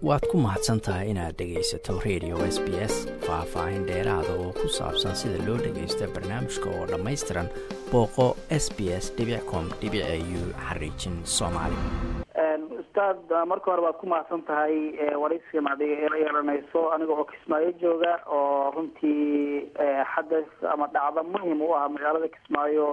waad ku mahadsan tahay inaad dhegaysato radio s b s faah-faahin dheeraada oo ku saabsan sida loo dhagaysta barnaamijka oo dhammaystiran booqo s b s com u xariijin soomaali ustaad marka hore waad ku mahadsan tahay waraysigan ad ila yeelanayso aniga oo kismaayo jooga oo runtii xadas ama dhacdo muhim u ah magaalada kismaayo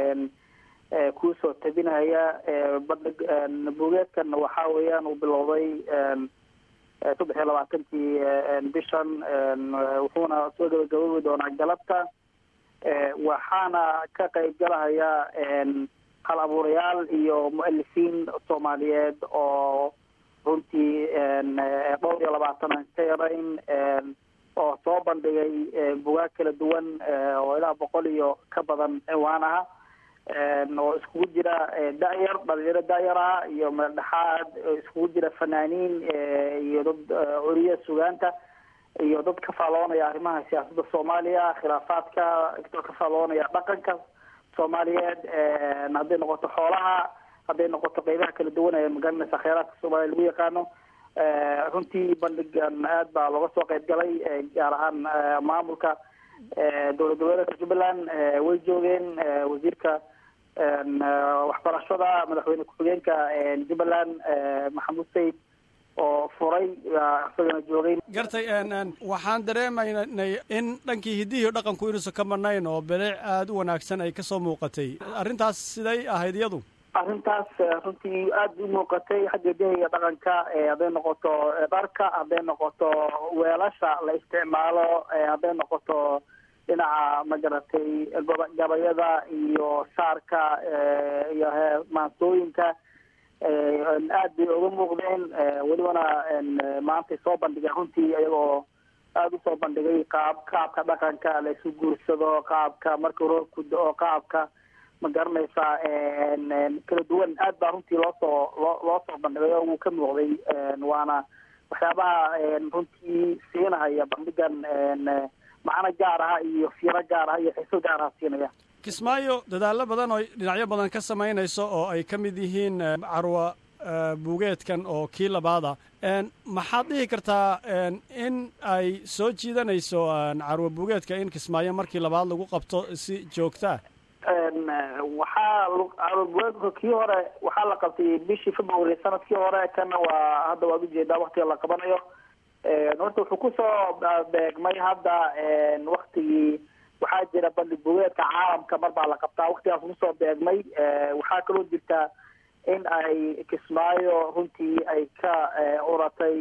kuusoo tabinaya badhig buugeedkan waxa weeyaan uu bilowday saddex iyo labaatankii bishan wuxuuna soo gabagaboobi doonaa galabta waxaana ka qayb galahaya hal abuurayaal iyo mu-alifiin soomaaliyeed oo runtii dhowr iyo labaatan aan ka yarayn oo soo bandhigay bugaag kala duwan oo ilaa boqol iyo ka badan ciwaan aha oo iskugu jira da-yar dhalinyaro da-yar ah iyo meeldhexaad iskugu jira fanaaniin iyo dad curiya sugaanta iyo dad ka faaloonaya arrimaha siyaasadda soomaaliya khilaafaadka dad ka faaloonaya dhaqanka soomaaliyeed hadday noqoto xoolaha hadday noqoto qeybaha kala duwan ee magaranaysa kheyraadka soomaaliya lagu yaqaano runtii bandhigan aad baa looga soo qeyb galay gaar ahaan maamulka dowlad goboleedka jubbaland way joogeen wasiirka waxbarashada madaxweyne ku-xigeenka jubbaland maxamuud sayid oo furay isagana joogay gartay waxaan dareemaynay in dhankii hiddihii dhaqanku inuusan ka marnayn oo bilic aada u wanaagsan ay kasoo muuqatay arrintaas siday ahayd iyadu arrintaas runtii aada u muuqatay xagga hidaha iyo dhaqanka hadday noqoto dharka hadday noqoto weelasha la isticmaalo hadday noqoto dhinaca magaratay gabayada iyo saarka iyo maansooyinka aad bay uga muuqdeen welibana maantay soo bandhigeen runtii iyagoo aada usoo bandhigay qaab qaabka dhaqanka la isu guursado qaabka marka roorku da-o qaabka ma garanaysaa kala duwan aad baa runtii loosoo loo loo soo bandhigay oo wuu ka muuqday waana waxyaabaha runtii siinahaya bandhigan macno gaar aha iyo fiiro gaar aha iyo xiso gaar aha siinaya kismaayo dadaallo badan oo dhinacyo badan ka samaynayso oo ay ka mid yihiin carwa buugeedkan oo kii labaada maxaad dhihi kartaa in ay soo jiidanayso carwa buugeedka in kismaayo markii labaad lagu qabto si joogtaa waxaa carwa buugeedka kii hore waxaa la qabtay bishii february sanadkii hore kana waa hadda waad ujeedaa waktiga la qabanayo horta wuxuu kusoo beegmay hadda waktigii waxaa jira bandhig bugeedka caalamka mar baa la qabtaa waktigaas kusoo beegmay waxaa kaloo jirta in ay kismaayo runtii ay ka uratay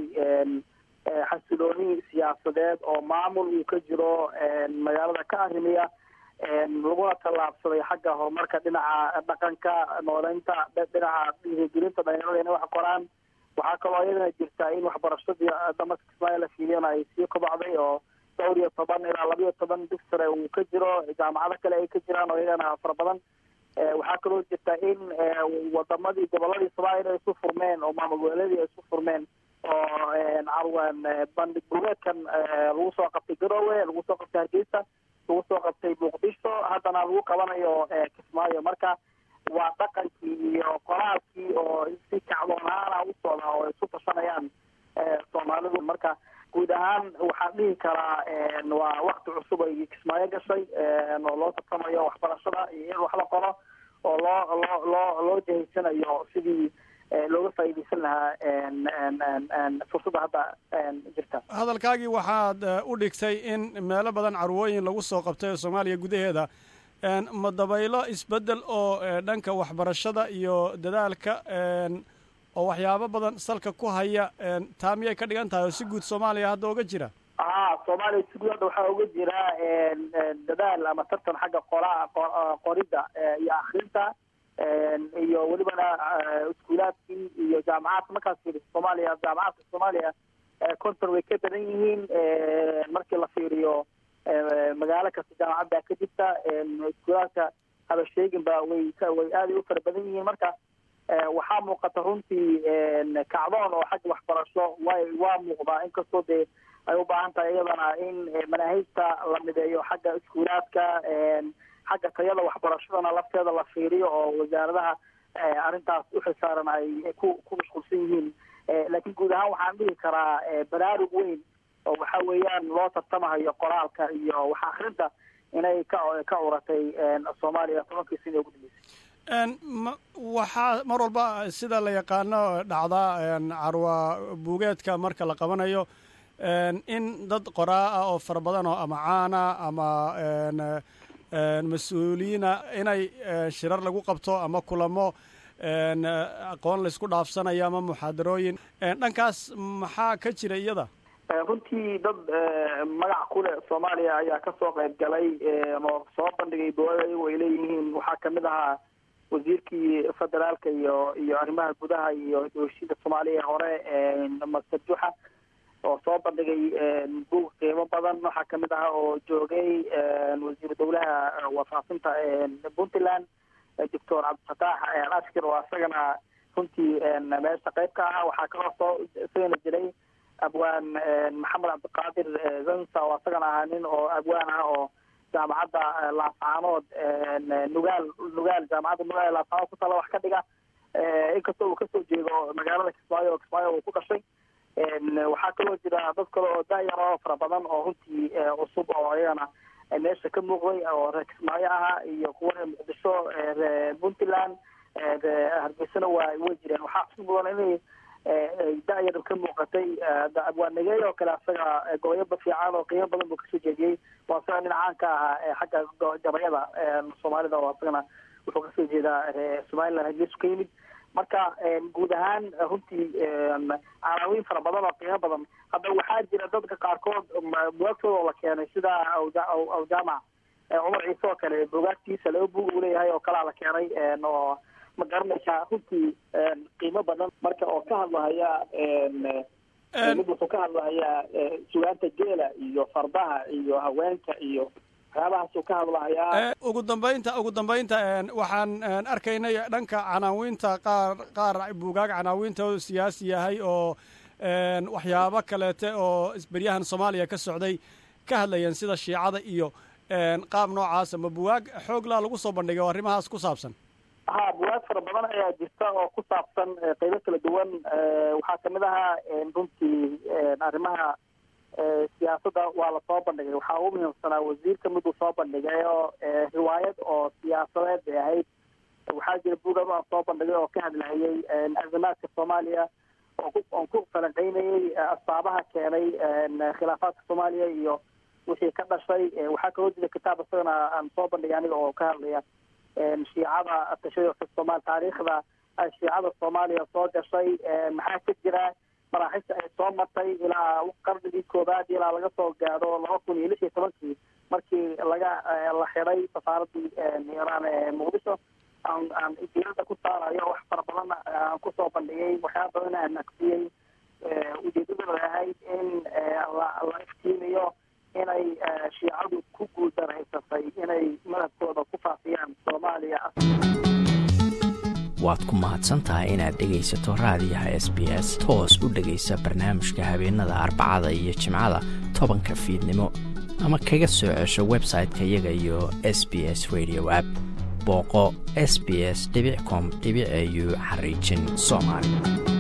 xasilooni siyaasadeed oo maamul uu ka jiro magaalada ka arrimiya laguna tallaabsaday xagga horumarka dhinaca dhaqanka nooleynta dhinaca dhiirigelinta dhalinyarada inay wax qoraan waxaa kaloo iyadana jirta in waxbarashadii damarka kismaayo la fiiliyana ay sii kobacday oo dhowr iyo toban ilaa laba iyo toban dug sare uu ka jiro jaamacado kale ay ka jiraan oo iyagana fara badan waxaa kaloo jirta in wadamadii goboladii soomaaliya ay isu furmeen oo maamul goboleedii ay isu furmeen oo carwan bandhig bugeedkan lagu soo qabtay garowe lagu soo qabtay hargeysa lagu soo qabtay muqdisho haddana lagu qabanayo kismaayo marka waa dhaqankii iyo qoraalkii oo si kacdoonaana u socda oo ay isu tashanayaan soomaalidu marka guud ahaan waxaan dhihi karaa waa wakti cusub ay kismaayo gashay oo loo tartamayo waxbarashada iyo in wax la qoro oo loo loo loo loo jahaysanayo sidii looga faa'iidaysan lahaa fursadda hadda jirta hadalkaagii waxaad u dhigtay in meelo badan carwooyin lagu soo qabtay soomaaliya gudaheeda ma dabaylo isbeddel oo dhanka waxbarashada iyo dadaalka oo waxyaabo badan salka ku haya taa miyay ka dhigan tahay oo si guud soomaaliya hadda uga jira a soomaaliya si guud hadda waxaa uga jira dadaal ama tartan xagga qora qoridda iyo akrinta iyo welibana iskuulaadkii iyo jaamacaadka markaas fiiriso soomaaliya jaamacaadka soomaaliya konton way ka badan yihiin markii la fiiriyo magaalo kasta jaamacad baa ka jirta iskuulaadka haba sheegin ba way way aaday u fara badan yihiin marka waxaa muuqata runtii kacdoon oo xagga waxbarasho way waa muuqdaa inkastoo dee ay u baahan tahay iyadana in manaahijta la mideeyo xagga iskuulaadka xagga tayada waxbarashadana lafteeda la fiiriyo oo wasaaradaha arrintaas uxilsaaran ay ku ku mashquulsan yihiin laakiin laakiin guud ahaan waxaan dhihi karaa baraarug weyn oo waxa weeyaan loo tartamahayo qoraalka iyo wax akrinta inay ka ka curatay soomaaliya tobankii sina ugu dambeysay waxaa mar walba sida la yaqaano dhacdaa carwa buugeedka marka la qabanayo in dad qoraa ah oo fara badan oo ama caana ama mas-uuliyiina inay shirar lagu qabto ama kulamo aqoon laysku dhaafsanayo ama muxaadarooyin dhankaas maxaa ka jira iyada runtii dad magac kule soomaaliya ayaa kasoo qayb galay oo soo bandhigay dowlada ayago ay leeyihiin waxaa kamid ahaa wasiirkii federaalka iyo iyo arrimaha gudaha iyo heshiida soomaaliya hore master juxa oo soo bandhigay buug qiimo badan waxaa kamid ahaa oo joogay wasiiru dowlaha wafaafinta puntland doctor cabdifataax ashkir oo isagana runtii meesha qayb ka ahaa waxaa kaloo soo isagana jiray abwaan maxamed cabdiqaadir zansa oo isagana ahaa nin oo abwaan ah oo jaamacadda laascaanood nugaal nugaal jaamacadda nugaal laascaanood kutala wax ka dhiga inkastoo uu kasoo jeedo magaalada kismaayo oo kismaayo uu ku dhashay waxaa kaloo jira dad kale oo daayar oo fara badan oo runtii cusub oo ayagana meesha ka muuqday oo reer kismaayo ahaa iyo kuwa reer muqdisho reer puntland hargeysana waa way jireen waxaa cusub mudan inay da-yar ka muuqatay abwaanagey oo kale asaga goboyaba fiican oo qiimo badan buu kasoo jeediyey waa isaga nin caan ka ahaa xagga gabayada soomaalida oo isagana wuxuu kasoo jeedaa somaliland hargeysu ka yimid marka guud ahaan runtii canaawiin fara badan oo qiimo badan hadda waxaa jira dadka qaarkood bugaagtooda oo la keenay sida awjaamac cumar ciise oo kale bugaagtiisa laba bug uu leeyahay oo kalaa la keenay oo ma garanaysaa runtii qiimo badan marka oo ka hadlahaya mid wuxuu ka hadlahayaa sugaanta geela iyo fardaha iyo haweenka iyo waxyaabahaasuu ka hadlahayaa ugu dambaynta ugu dambaynta waxaan arkaynay dhanka canaawiinta qaar qaar buugaag canaawiinta oo siyaasi yahay oo waxyaabo kaleete oo isberyahan soomaaliya ka socday ka hadlayeen sida shiicada iyo qaab noocaas ama buwaag xooglaa lagu soo bandhigay oo arrimahaas ku saabsan ha buwaag fara badan ayaa jirta oo ku saabsan qeybo kala duwan waxaa kamid ahaa runtii arrimaha siyaasadda waa lasoo bandhigay waxaa ugu muhiimsanaa wasiirka miduu soo bandhigay oo riwaayad oo siyaasadeed bay ahayd waxaa jira buugab aan soo bandhigay oo ka hadlahayay azimaadka soomaaliya oon ku falanqeynayay asbaabaha keenay khilaafaadka soomaaliya iyo wixii ka dhashay waxaa kaloo jira kitaab isagana aan soo bandhigay aniga oo ka hadlaya shiicada tashada somaal taariikhda shiicada soomaaliya soo gashay maxaa ka jira maraaxista ay soo martay ilaa qarnigii koobaad ilaa laga soo gaadho laba kun iyo lix iyo tobankii markii laga la xiday safaaradii iiraan ee muqdisho aan aan diirada ku saarayo wax fara badan aan kusoo bandhigay waxyaaba badan aan naqsiyey ujeedadooda ahayd in la la iftiimiyo inay shiicadu ku guuldarhaysatay inay madhabkooda ku faafiyaan soomaaliya waad ku mahadsantahay inaad dhegaysato raadiyaha s b s toos u dhegaysa barnaamijka habeenada arbacada iyo jimcada tobanka fiidnimo ama kaga soo cesho website-ka iyaga iyo s b s radio app booqo s b s com au xariijin soomaali